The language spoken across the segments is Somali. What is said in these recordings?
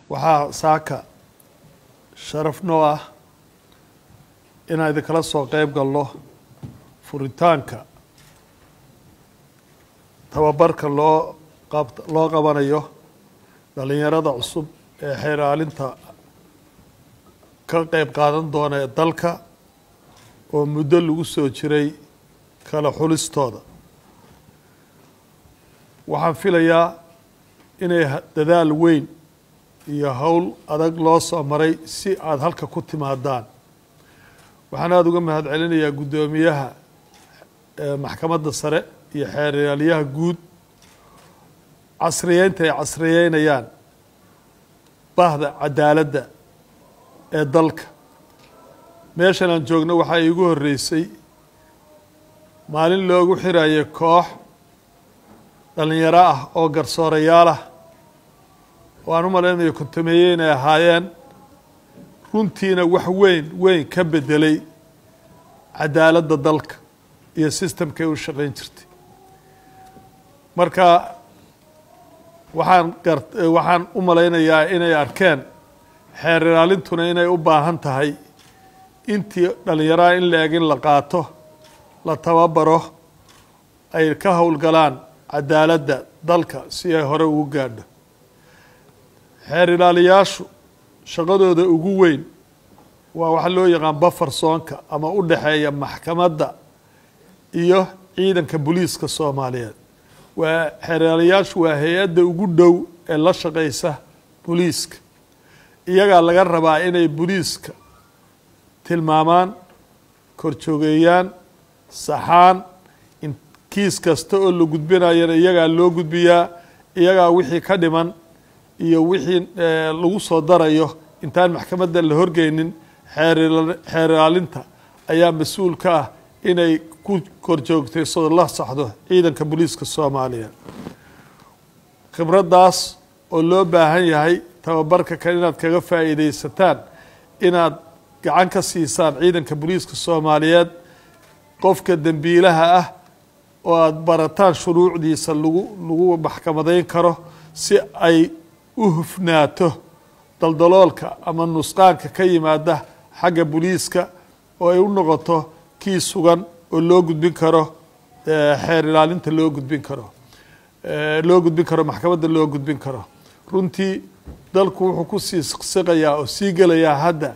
waxaa saaka sharaf noo ah inaan idinkala soo qeyb galno furitaanka tababarka loo qab loo qabanayo dhalinyarada cusub ee xeeraalinta ka qeyb qaadan doona ee dalka oo muddo lagu soo jiray kala xulistooda waxaan filayaa inay dadaal weyn iyo howl adag loo soo maray si aada halka ku timaadaan waxaan aada uga mahad celinayaa guddoomiyaha maxkamadda sare iyo xeeryaaliyaha guud casriyeynta ay casriyeynayaan bahda cadaaladda ee dalka meeshan aan joogno waxaa iigu horreysay maalin loogu xirayay koox dhalinyaro ah oo garsoorayaal ah oo aan u malaynayo kontameeye inay ahaayeen runtiina wax weyn weyn ka bedelay cadaaladda dalka iyo sistamkay u shaqeyn jirtay marka waxaan gar waxaan u malaynayaa inay arkeen xeer ilaalintuna inay u baahan tahay intii dhalinyaraha in la eg in la qaato la tababaro ay ka howlgalaan cadaaladda dalka si ay hore ugu gaadho xeer ilaaliyaashu shaqadooda ugu weyn waa waxa loo yaqaan bafar soonka ama u dhexeeya maxkamadda iyo ciidanka booliiska soomaaliyeed waa xeer ilaaliyaashu waa hay-adda ugu dhow ee la shaqeysa booliiska iyagaa laga rabaa inay booliiska tilmaamaan korjoogeeyaan saxaan in kiis kasta oo la gudbinayana iyagaa loo gudbiyaa iyagaa wixii ka dhiman iyo wixii lagu soo darayo intaan maxkamadda la horgeynin xeer ilaalinta ayaa mas-uul ka ah inay ku korjoogtay soo la saxdo ciidanka booliiska soomaaliya khibraddaas oo loo baahan yahay tababarka kale inaad kaga faa'iideysataan inaad gacan ka siisaan ciidanka booliiska soomaaliyeed qofka dembiilaha ah oo aada barataan shuruucdiisa lagu lagu maxkamadeyn karo si ay u hufnaato daldaloolka ama nusqaanka ka yimaada xagga booliiska oo ay u noqoto kii sugan oo loo gudbin karo xeer ilaalinta loo gudbin karo loo gudbin karo maxkamadda loo gudbin karo runtii dalku wuxuu kusii siqayaa oo sii gelayaa hadda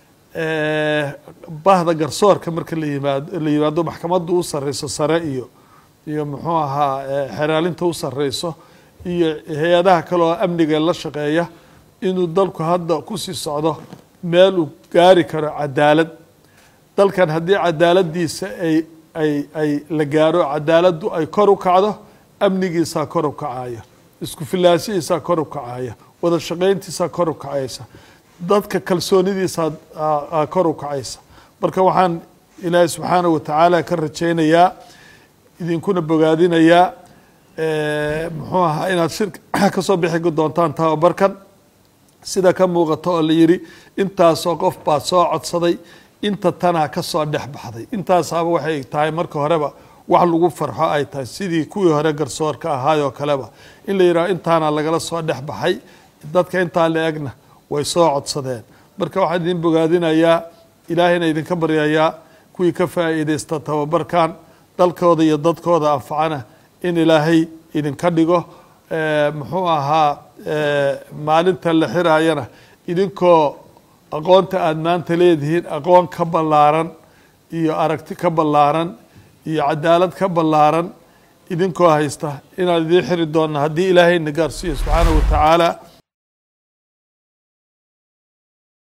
bahda garsoorka marka la yimaado la yimaado maxkamaddu u sarreyso sare iyo iyo muxuu ahaa xeeraalinta u sarreyso iyo hay-adaha kale oo amniga la shaqeeya inuu dalku hadda kusii socdo meel uu gaari karo cadaalad dalkan haddii cadaaladdiisa ay ay ay la gaaro cadaaladdu ay kor u kacdo amnigiisaa kor u kacaya isku filaashihiisaa kor u kacaya wada shaqeyntiisaa kor u kacaysa dadka kalsoonidiisaa kor u kacaysa marka waxaan ilaahay subxaana wa tacaala ka rajaynayaa idinkuna bogaadinayaa muxuu ahaa inaad shirka kasoo bixi doontaan tababarkan sida ka muuqato oo la yidhi intaasoo qof baa soo codsaday inta tanaa ka soo dhex baxday intaasaaba waxay tahay marka horeba wax lagu farxo ay tahay sidii kuwii hore garsoorka ahaayoo kaleba in la yidhaho intaana lagala soo dhex baxay dadka intaa la egna way soo codsadeen marka waxaan idin bogaadinayaa ilaahayna idinka baryayaa kuwii ka faa'iideysta tababarkan dalkooda iyo dadkooda anfacana in ilaahay idinka dhigo muxuu ahaa maalinta la xiraayana idinkoo aqoonta aada maanta leedihiin aqoon ka ballaaran iyo aragti ka ballaaran iyo cadaalad ka ballaaran idinkoo haysta inaan idiin xiri doonna haddii ilaahayna gaarsiiyo subxaanahu wa tacaala